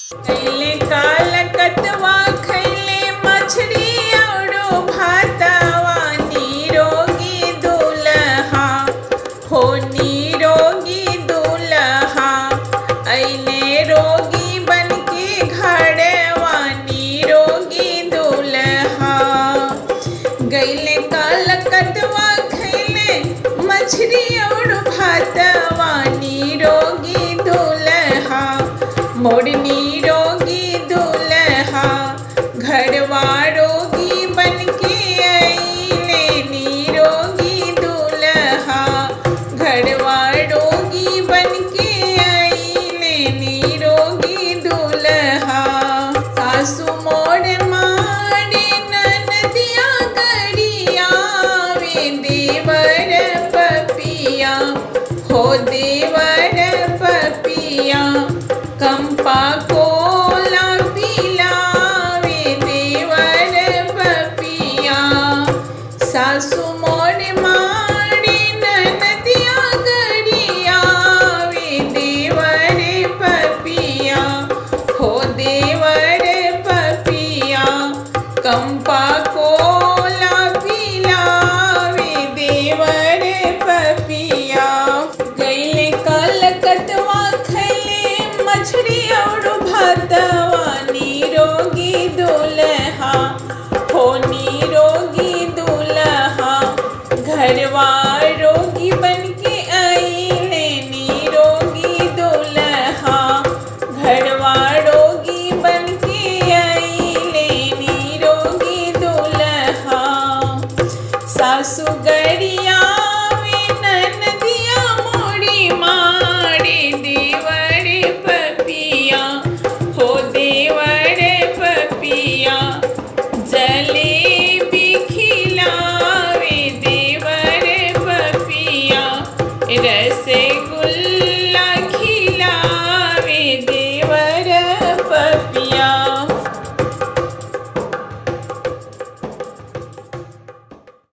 कैले काल कतवा खैले मछली औरो भातवा निरोगी दुल्हा हो निरोगी दुल्हा ऐले रोगी बनके घरवा निरोगी दुल्हा गैले काल कतवा खैले मछली और भातवा निरोगी दुल्हा मोर निरोगी दुल्हा घरवा रोगी बनके अइले निरोगी दुल्हा घरवा रोगी बनके अइले निरोगी दुल्हा सासु मोर मारे ननदिया गरिया वे देवर पपिया हो देवर पपिया कंपा कोला पिलावे देवर पपिया सासु मोर मारे ननदिया गरिया वे देवर पपिया हो देवर पपिया कंपा कोला पिलावे देवर पपिया गैले कलकतवा खैले मछली और भातवा निरोगी दुल्हा हो निरोगी दुल्हा घरवा रोगी बनके अइले निरोगी दुल्हा घरवा रोगी बनके अइले निरोगी दुल्हा सासु गरिया वे ननदिया मोड़ी मारे देवर पपिया हो देवर पपिया जलेबी खिलावे देवर पपिया रसे